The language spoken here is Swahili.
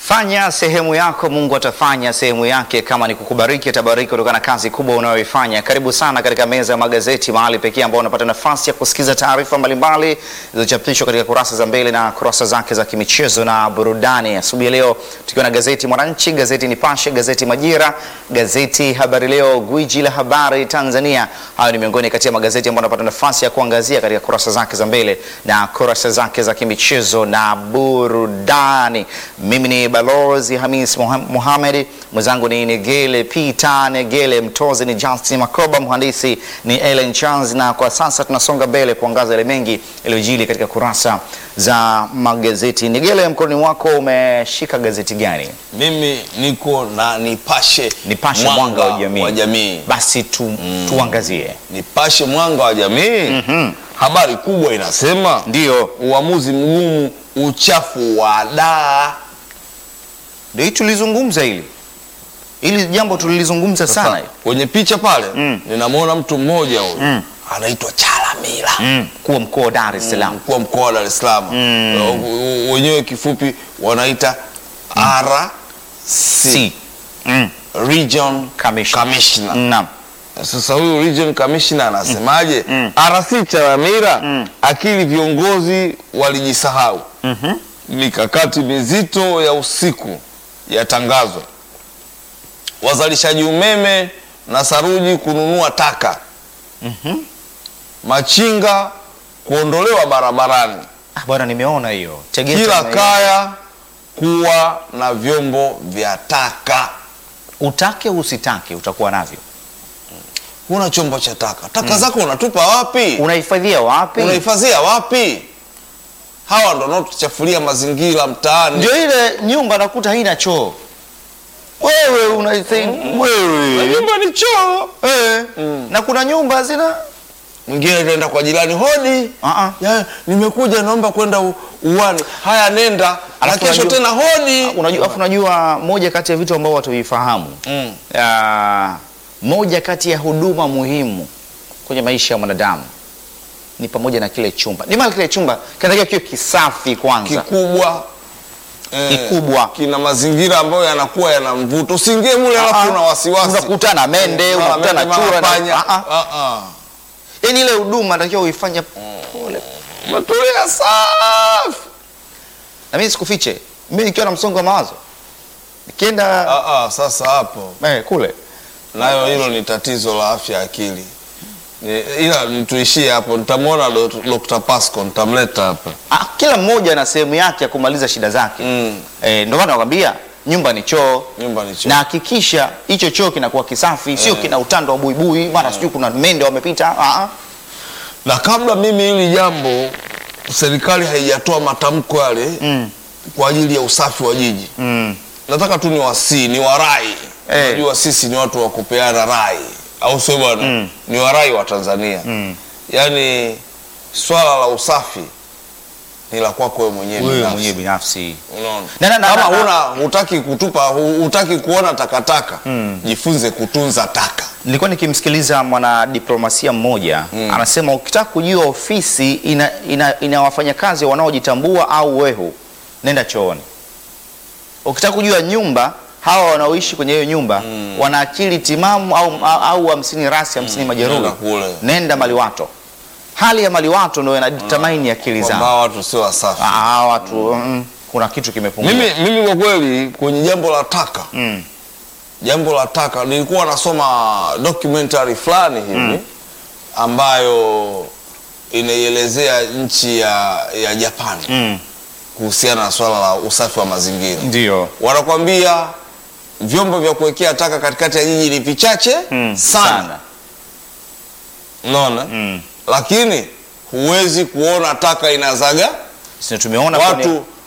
Fanya sehemu yako, Mungu atafanya sehemu yake. Kama ni kukubariki, atabariki kutokana na kazi kubwa unayoifanya. Karibu sana katika meza ya magazeti, mahali pekee ambao unapata nafasi ya kusikiza taarifa mbalimbali zilizochapishwa katika kurasa za mbele na kurasa zake za kimichezo na burudani. Asubuhi ya leo tukiwa na gazeti Mwananchi, gazeti Nipashe, gazeti Majira, gazeti Habari Leo, gwiji la habari Tanzania. Hayo ni miongoni kati ya magazeti ambayo unapata nafasi ya kuangazia katika kurasa zake za mbele na kurasa zake za kimichezo na burudani. Mimi ni Balozi Hamis Mohamed, mwenzangu ni Negele Peter Negele, mtozi ni Justin Makoba, mhandisi ni Ellen Charles, na kwa sasa tunasonga mbele kuangaza yale mengi yaliyojili katika kurasa za magazeti. Negele, mkononi wako umeshika gazeti gani? Mimi niko na Nipashe, Nipashe mwanga wa jamii. wa jamii. Basi tu, tuangazie. Nipashe mwanga wa jamii. Habari kubwa inasema Ndio, uamuzi mgumu, uchafu wa daa. ndio hii tulizungumza hili hili jambo tulilizungumza sana Sasa, hili. kwenye picha pale Mm. ninamwona mtu mmoja huyu anaitwa Chalamila Mm, kuwa mkoa wa Dar es Salaam. mkuu wa mkoa wa Dar es Salaam Uh, wenyewe kifupi wanaita RC Si. Mm. Region Commissioner. Commissioner. Naam. Sasa huyu region commissioner anasemaje? Mm. RC Chalamila akili viongozi walijisahau. Mhm. Mikakati mizito ya usiku yatangazwa. Wazalishaji umeme na saruji kununua taka. Machinga kuondolewa barabarani. Ah, bwana nimeona hiyo. Tegeta Kila nimeiona. kaya kuwa na vyombo vya taka. utake usitake utakuwa navyo. Huna chombo cha taka, taka zako unatupa wapi? Unahifadhia wapi? Unahifadhia wapi? Hawa ndo wanaotuchafulia mazingira mtaani. Ndio ile nyumba nakuta haina choo. Wewe una Na wewe. nyumba ni choo. Eh. Na kuna nyumba zina Mwingine anaenda kwa jirani, hodi Ah ah. ya, nimekuja naomba kwenda u- uwani. Haya, nenda na Alafu kesho unajua- tena hodi. Unajua, afu unajua moja kati ya vitu ambao watu vifahamu Mm. Ah, moja kati ya huduma muhimu kwenye maisha ya mwanadamu ni pamoja na kile chumba. Ni maana kile chumba kinatakiwa kiwe kisafi kwanza. Kikubwa eh, Kikubwa. kina mazingira ambayo yanakuwa yana mvuto. Usiingie mule alafu una wasiwasi, Unakutana mende, Mara unakutana mende, mara chura na panya. Ah, ah. Ah, ah. Yaani ile huduma natakiwa uifanye pole. Umetulia safi. Na mimi sikufiche, mimi nikiwa na msongo wa mawazo nikienda Ah, ah, sasa hapo eh, kule nayo hilo ni tatizo la afya ya akili Ni- ila nituishie hapo nitamwona Dok- Dr. Pasco nitamleta hapa ah, kila mmoja ana sehemu yake ya kumaliza shida zake mm. eh, ndio maana nakwambia nyumba ni choo nyumba ni choo. na hakikisha hicho choo kinakuwa kisafi, sio kina utando wa buibui, mara sijui kuna mende wamepita. Ah, ah. na kabla mimi hili jambo serikali haijatoa matamko yale Mm. kwa ajili ya usafi wa jiji Mm. nataka tu ni wasii ni warai Eh. unajua sisi ni watu wa kupeana rai au sio bwana Mm. ni warai wa Tanzania Mm. yaani swala la usafi ni la kwako wewe mwenyewe Wewe binafsi. mwenyewe binafsi Unaona? Na- na- na- kama na- huna hutaki kutupa hu- hutaki kuona takataka Mm. jifunze kutunza taka nilikuwa nikimsikiliza mwanadiplomasia mmoja Mm. anasema ukitaka kujua ofisi ina, ina, ina wafanyakazi wanaojitambua au wehu, nenda chooni. Ukitaka kujua nyumba hawa wanaoishi kwenye hiyo nyumba wana akili timamu au, au, au hamsini rasi hamsini majeruhi, nenda kule. nenda maliwato. Hali ya maliwato ndio inadetermine akili kwamba zao. watu sio wasafi Ah, hawa watu mm, kuna kitu kimepungua. mimi, mimi kwa kweli kwenye jambo la taka mm. jambo la taka nilikuwa nasoma documentary fulani hivi ambayo inaielezea nchi ya, ya Japan Mm. kuhusiana na swala la usafi wa mazingira Ndio. wanakwambia vyombo vya kuwekea taka katikati ya jiji ni vichache Mm. sana unaona Mm. lakini huwezi kuona taka inazaga Sisi tumeona kwenye- watu